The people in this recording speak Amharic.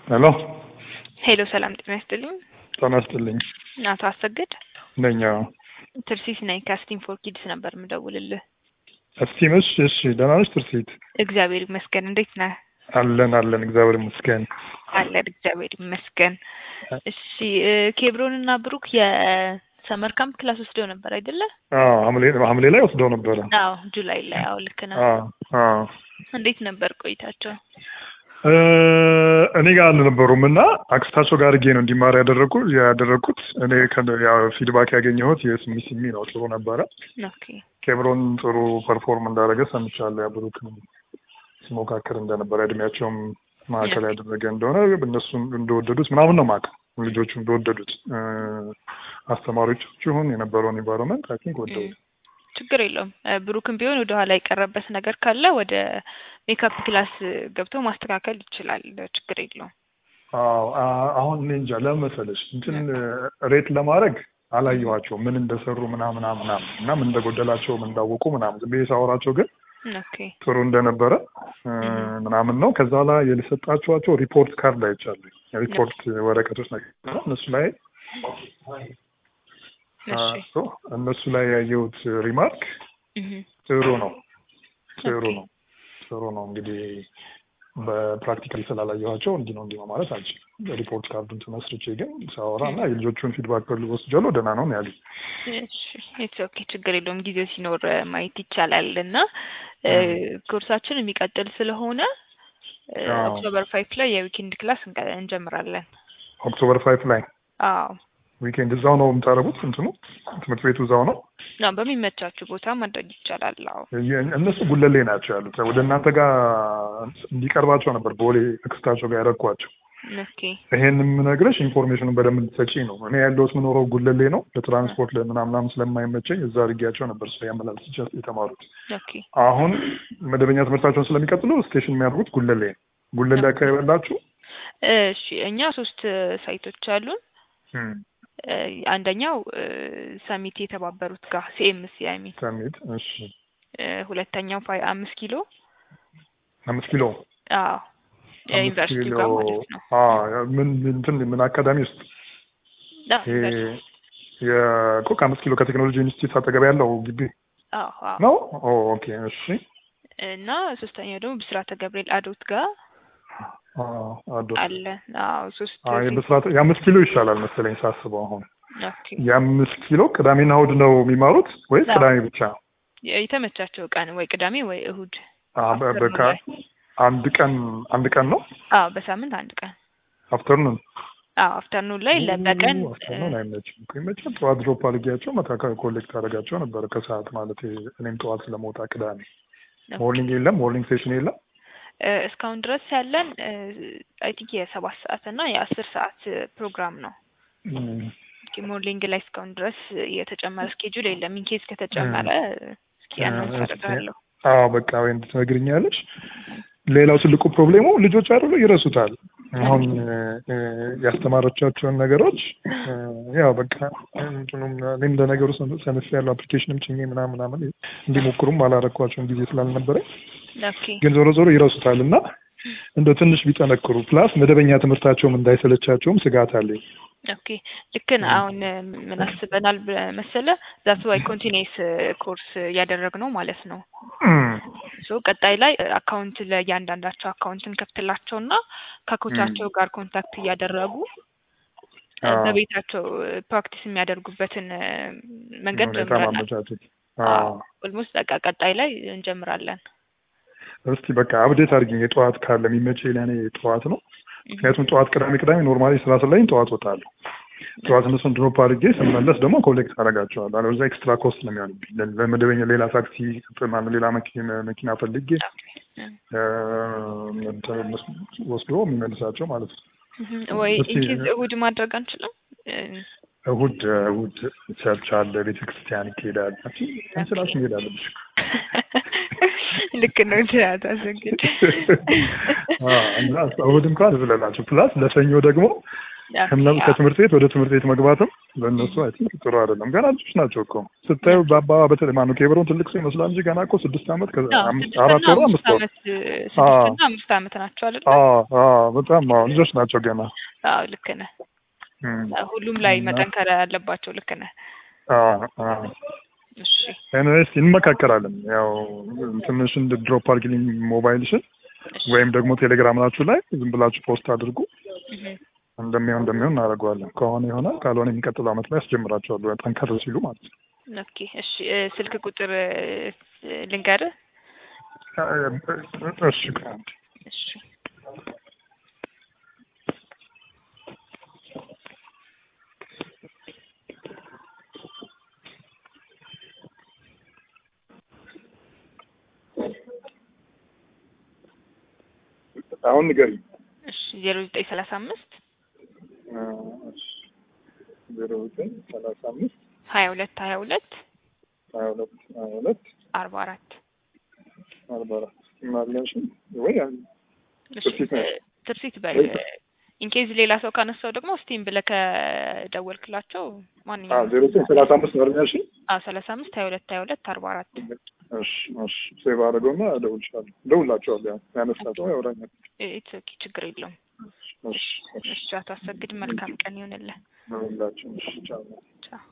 ሄሎ ሄሎ ሰላም ጤና ይስጥልኝ። ጤና ይስጥልኝ። አቶ አሰግድ ነኝ። ትርሲት ነኝ ከስቲም ፎር ኪድስ ነበር የምደውልልህ። እስቲም እሺ፣ እሺ ደህና ነሽ ትርሲት? እግዚአብሔር ይመስገን። እንዴት ነህ? አለን አለን፣ እግዚአብሔር ይመስገን። አለን እግዚአብሔር ይመስገን። እሺ ኬብሮን እና ብሩክ የሰመር ካምፕ ክላስ ወስደው ነበር አይደለ? አዎ ሐምሌ ሐምሌ ላይ ወስደው ነበረ። አዎ ጁላይ ላይ። አዎ ልክ ነህ። አዎ አዎ። እንዴት ነበር ቆይታቸው? እኔ ጋር አልነበሩም እና አክስታቸው ጋር አድርጌ ነው እንዲማር ያደረጉ ያደረግኩት። እኔ ፊድባክ ያገኘሁት የስሚ ስሚ ነው፣ ጥሩ ነበረ። ኦኬ ኬብሮን ጥሩ ፐርፎርም እንዳደረገ ሰምቻለሁ። ብሩክም ሲሞካከር እንደነበረ እድሜያቸውም ማዕከል ያደረገ እንደሆነ እነሱም እንደወደዱት ምናምን ነው ማቅ ልጆቹ እንደወደዱት አስተማሪዎቻችሁን የነበረውን ኢንቫይሮንመንት አይ ቲንክ ወደዱ። ችግር የለውም። ብሩክም ቢሆን ወደ ኋላ የቀረበት ነገር ካለ ወደ ሜካፕ ክላስ ገብቶ ማስተካከል ይችላል። ችግር የለውም። አዎ አሁን እኔ እንጃ ለምን መሰለሽ እንትን ሬት ለማድረግ አላየኋቸው ምን እንደሰሩ ምናምን ምናምን እና ምን እንደጎደላቸው ምን እንዳወቁ ምናምን ዝም ብዬ ሳወራቸው ግን ኦኬ ጥሩ እንደነበረ ምናምን ነው። ከዛ ላይ የሰጣችኋቸው ሪፖርት ካርድ አይቻለሁ። ሪፖርት ወረቀቶች ነገር እነሱ ላይ እነሱ ላይ ያየሁት ሪማርክ ጥሩ ነው ጥሩ ነው ጥሩ ነው። እንግዲህ በፕራክቲካሊ ስላላየኋቸው እንዲህ ነው እንዲህ ነው ማለት አልችልም። ሪፖርት ካርዱን ተመስርቼ ግን ሳወራ እና የልጆቹን ፊድባክ በሉ ወስጃለሁ ደህና ነው ያሉ። ኢትስ ኦኬ ችግር የለውም ጊዜው ሲኖር ማየት ይቻላል እና ኮርሳችን የሚቀጥል ስለሆነ ኦክቶበር ፋይቭ ላይ የዊኬንድ ክላስ እንጀምራለን። ኦክቶበር ፋይቭ ላይ አዎ ዊኬንድ እዛው ነው የምታደርጉት? እንትኑ ትምህርት ቤቱ እዛው ነው? በሚመቻችሁ ቦታ ማድረግ ይቻላል። አዎ እነሱ ጉለሌ ናቸው ያሉት። ወደ እናንተ ጋር እንዲቀርባቸው ነበር ቦሌ አክስታቸው ጋር ያደረኳቸው። ኦኬ ይሄን የምነግርሽ ኢንፎርሜሽኑን በደንብ እንድትሰጪ ነው። እኔ ያለሁት ምኖረው ጉለሌ ነው። ለትራንስፖርት ለምናምናም ስለማይመቸኝ እዛ አድርጌያቸው ነበር ስለ ያመላልስ የተማሩት። ኦኬ አሁን መደበኛ ትምህርታቸውን ስለሚቀጥሉ ስቴሽን የሚያደርጉት ጉለሌ ነው። ጉለሌ አካባቢ ያላችሁ? እሺ እኛ ሶስት ሳይቶች አሉን። አንደኛው ሰሚት የተባበሩት ጋር ሲኤምሲ አይ ሚን ሰሚት። እሺ ሁለተኛው ፋይ አምስት ኪሎ አምስት ኪሎ አዎ ዩኒቨርሲቲ ጋር ማለት ነው። ምን እንትን ምን አካዳሚ ውስጥ የኮ ከአምስት ኪሎ ከቴክኖሎጂ ኢንስቲትዩት አጠገብ ያለው ግቢ ነው። ኦኬ እሺ። እና ሶስተኛው ደግሞ ብስራተ ገብርኤል አዶት ጋር አለ። አዎ ሶስት የብስራት የአምስት ኪሎ ይሻላል መሰለኝ ሳስበው። አሁን የአምስት ኪሎ ቅዳሜና እሑድ ነው የሚማሩት ወይስ ቅዳሜ ብቻ? የተመቻቸው ቀን ወይ ቅዳሜ ወይ እሑድ። በቃ አንድ ቀን አንድ ቀን ነው። አዎ በሳምንት አንድ ቀን አፍተርኑን። አዎ አፍተርኑን ላይ ለበቀን አፍተርኑን አይመችም እኮ ይመቻል። ጠዋት ድሮፕ አድርጊያቸው መታ ኮሌክት አደርጋቸው ነበረ ከሰዓት ማለት እኔም ጠዋት ስለመውጣ ቅዳሜ። ሞርኒንግ የለም ሞርኒንግ ሴሽን የለም። እስካሁን ድረስ ያለን አይ ቲንክ የሰባት ሰዓት እና የአስር ሰዓት ፕሮግራም ነው። ሞርኒንግ ላይ እስካሁን ድረስ የተጨመረ ስኬጁል የለም። ኢንኬዝ ከተጨመረ እስኪ አናውንስ አደርጋለሁ። አዎ በቃ ወይ እንድትነግርኛለሽ። ሌላው ትልቁ ፕሮብሌሙ ልጆች አይደሉ ይረሱታል። አሁን ያስተማረቻቸውን ነገሮች ያው በቃ እኔም እንደ ነገሩ ሰነፍ ያለው አፕሊኬሽንም ጭኜ ምናምን ምናምን እንዲሞክሩም አላረኳቸውን ጊዜ ስላልነበረኝ ግን ዞሮ ዞሮ ይረሱታል እና እንደው ትንሽ ቢጠነክሩ ፕላስ መደበኛ ትምህርታቸውም እንዳይሰለቻቸውም ስጋት አለኝ። ኦኬ ልክ ነህ። አሁን ምን አስበናል መሰለ ዛት ዋይ ኮንቲኒስ ኮርስ እያደረግነው ማለት ነው። ሶ ቀጣይ ላይ አካውንት ለእያንዳንዳቸው አካውንት እንከፍትላቸውና ከኮቻቸው ጋር ኮንታክት እያደረጉ በቤታቸው ፕራክቲስ የሚያደርጉበትን መንገድ ጀምረናል። ኦልሞስት በቃ ቀጣይ ላይ እንጀምራለን። እስቲ በቃ አብዴት አድርጊኝ። የጠዋት ካለ የሚመቸኝ ለእኔ ጠዋት ነው። ምክንያቱም ጠዋት ቅዳሜ ቅዳሜ ኖርማሊ ስራ ስለኝ ጠዋት ወጣለሁ። ጠዋት እነሱን ድሮፕ አድርጌ ስመለስ ደግሞ ኮሌክት አደርጋቸዋለሁ። አለበለዚያ ኤክስትራ ኮስት ነው የሚሆንብኝ። ለመደበኛ ሌላ ታክሲ ማለት ሌላ መኪና ፈልጌ ወስዶ የሚመልሳቸው ማለት ነው። ወይ ኢንኬዝ እሑድ ማድረግ አንችልም? እሑድ እሑድ ቸርች አለ፣ ቤተክርስቲያን ይካሄዳል። እንስላሽ መሄድ አለብሽ። ልክ ነው። ችላት አሰግድ እሑድ እንኳን ዝለላቸው ፕላስ ለሰኞ ደግሞ ከእነሱ ከትምህርት ቤት ወደ ትምህርት ቤት መግባትም ለእነሱ አይ ቲንክ ጥሩ አይደለም። ገና ልጆች ናቸው እኮ ስታዩ በአባ በተለይ ማነው ኬብሮን ትልቅ ሰው ይመስላል እንጂ ገና እኮ ስድስት ዓመት ከአምስት አራት ወሩ አምስት ወር ስድስትና አምስት ዓመት ናቸው አይደል? በጣም አዎ ልጆች ናቸው ገና። አዎ ልክ ነህ። ሁሉም ላይ መጠንከር ያለባቸው ልክ ነህ። እሺ ኤኒዌይስ እንመካከራለን። ያው ትንሽን ድሮፕ አድርጊልኝ ሞባይልሽን ወይም ደግሞ ቴሌግራም ናችሁ ላይ ዝም ብላችሁ ፖስት አድርጉ። እንደሚሆን እንደሚሆን እናደርገዋለን። ከሆነ ይሆናል፣ ካልሆነ የሚቀጥለው ዓመት ላይ ያስጀምራቸዋሉ ጠንከር ሲሉ ማለት ነው። ኦኬ እሺ። ስልክ ቁጥር ልንገርህ? እሺ እሺ አሁን ንገሪኝ። እሺ ዜሮ ዘጠኝ ሰላሳ አምስት ዜሮ ዘጠኝ ሰላሳ አምስት ሀያ ሁለት ሀያ ሁለት ሀያ ሁለት ሀያ ሁለት አርባ አራት አርባ አራት ማለሽ ወይ ትርሲት በል ኢንኬዝ ሌላ ሰው ካነሳው ደግሞ ስቲም ብለህ ከደወልክላቸው ማንኛውም ዜሮ ዘጠኝ ሰላሳ አምስት ነው ያልሽ? አዎ ሰላሳ አምስት ሀያ ሁለት ሀያ ሁለት አርባ አራት እሺ እሺ ሴቭ አድርገውና እደውልልሻለሁ። እደውልላቸዋለሁ። ያው ያነሳቸው ያወራኛል። ኢትስ ኦኬ ችግር የለውም። እሺ እሺ አቶ አሰግድ መልካም ቀን ይሁንልህ። እደውልላቸው። እሺ ቻው። ቻው